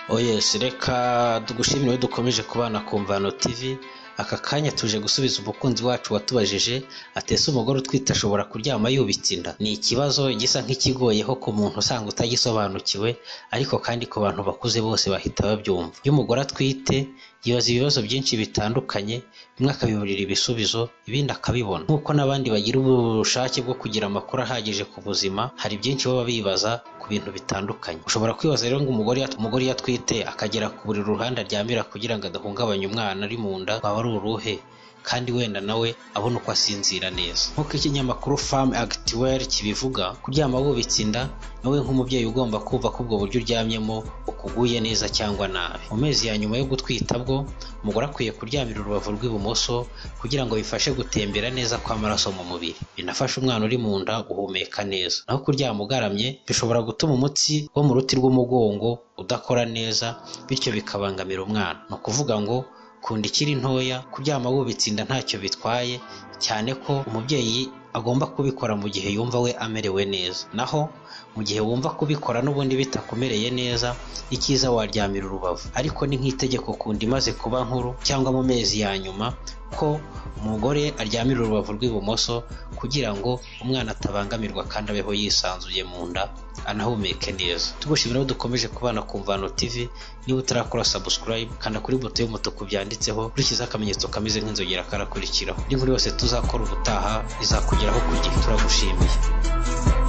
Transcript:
oyesi reka tugushimire dukomeje kubana ku mvano tv aka kanya tuje gusubiza umukunzi wacu watubajije atese umugore utwite ashobora kuryama yubitse inda ni ikibazo gisa nk'ikigoyeho ku muntu usanga utagisobanukiwe ariko kandi ku bantu bakuze bose bahita babyumva iyo umugore atwite yibaza ibibazo byinshi bitandukanye bimwe akabiburira ibisubizo ibindi akabibona nk'uko n'abandi bagira ubushake bwo kugira amakuru ahagije ku buzima hari byinshi baba bibaza ku bintu bitandukanye ushobora kwibaza rero ngo umugore yat- umugore iyo atwite akagera ku buriri uruhande aryamira kugira ngo adahungabanya umwana ari mu nda waba ari uruhe kandi wenda nawe abona uko asinzira neza nk'uko ikinyamakuru farm actiwel kibivuga kuryama wubitse inda nawe nk'umubyeyi ugomba kumva ko ubwo buryo uryamyemo ukuguye neza cyangwa nabi mu mezi ya nyuma yo gutwita bwo umugore akwiye kuryamira urubavu rw'ibumoso kugira ngo bifashe gutembera neza kw'amaraso mu mubiri binafasha umwana uri mu nda guhumeka neza naho kuryama ugaramye bishobora gutuma umutsi wo mu ruti rw'umugongo udakora neza bityo bikabangamira umwana ni ukuvuga ngo kunda ikiri ntoya kuryama wubitse inda ntacyo bitwaye cyane ko umubyeyi agomba kubikora mu gihe yumva we amerewe neza naho mu gihe wumva kubikora n'ubundi bitakumereye neza icyiza waryamira urubavu ariko ni nk'itegeko kunda imaze kuba nkuru cyangwa mu mezi ya nyuma ko umugore aryamira urubavu rw'ibumoso kugira ngo umwana atabangamirwa kandi abeho yisanzuye mu nda anahumeke neza tugushimira ko dukomeje kubana ku mvano tv niba utarakora subscribe kanda kuri buto y'umutuku byanditseho kurikiza akamenyetso kameze nk'inzogera karakurikiraho indi nkuru yose tuzakora ubutaha izakugeraho ku gihe turagushimiye